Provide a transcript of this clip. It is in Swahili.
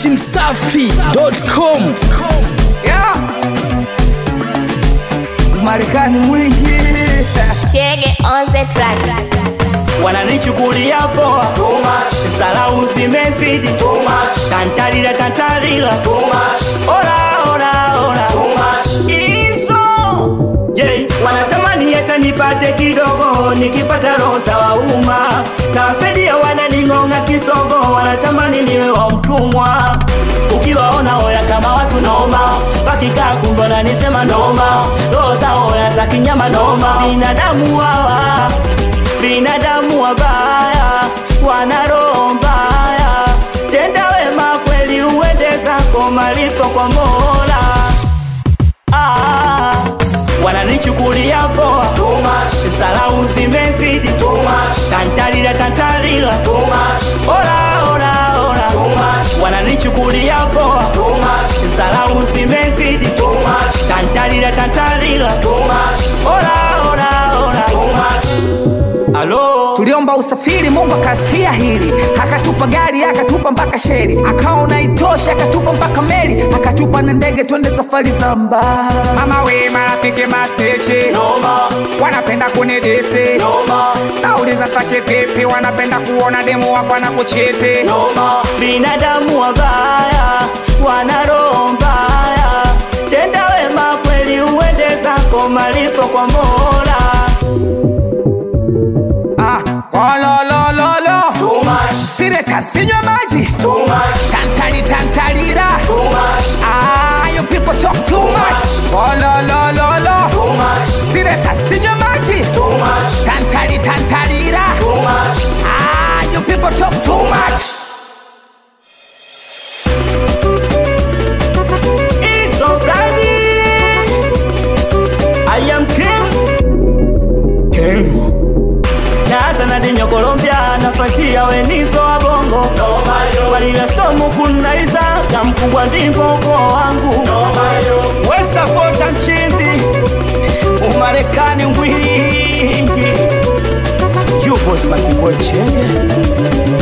datimsafi.com Yeah. Marekani mwingi Chege on the track. wananichukulia poa salau zimezidi tantalila tantalila ora ora ora izo je wanatamani hata nipate kidogo nikipata rosa wa umma na wasaidia wananing'ong'a kisogo wanatamani niwe wa mtumwa ukiwaona oya kama watu noma wakikaa kumbona nisema noma roho za oya za kinyama noma binadamu wawa binadamu wabaya wana roho mbaya tenda wema kweli uende zako malipo kwa mola ah, wananichukulia poa salau zimezidi tantalila tantalila ora ora ora wananichukulia poa salau zimezidi tantalila tantalila ora ora ora alo tuliomba usafiri mungu akasikia hili akatupa gari akatupa mpaka sheri akaona itoshi akatupa mpaka meli akatupa na ndege twende safari za mbali mama we marafiki masteche noma wanapenda kunidisi noma nauliza sake vipi wanapenda kuona demu wako na kuchete noma binadamu wabaya wana roho mbaya tenda wema kweli uende zako malipo kwa mola ah, kololololo sireta sinywa maji tantali tantalira ah, you people talk too much kololololo sireta sinywa maji tantali tantalira ah, you people talk too much It's so bloody. I am king. King. Naanza na dinyo Colombia nafuatia wenizo wa bongo walila stomu kunaiza na mkubwa ndimbo ukoo wangu wesapota nchindi umarekani ngwingi yupo smart boy chenge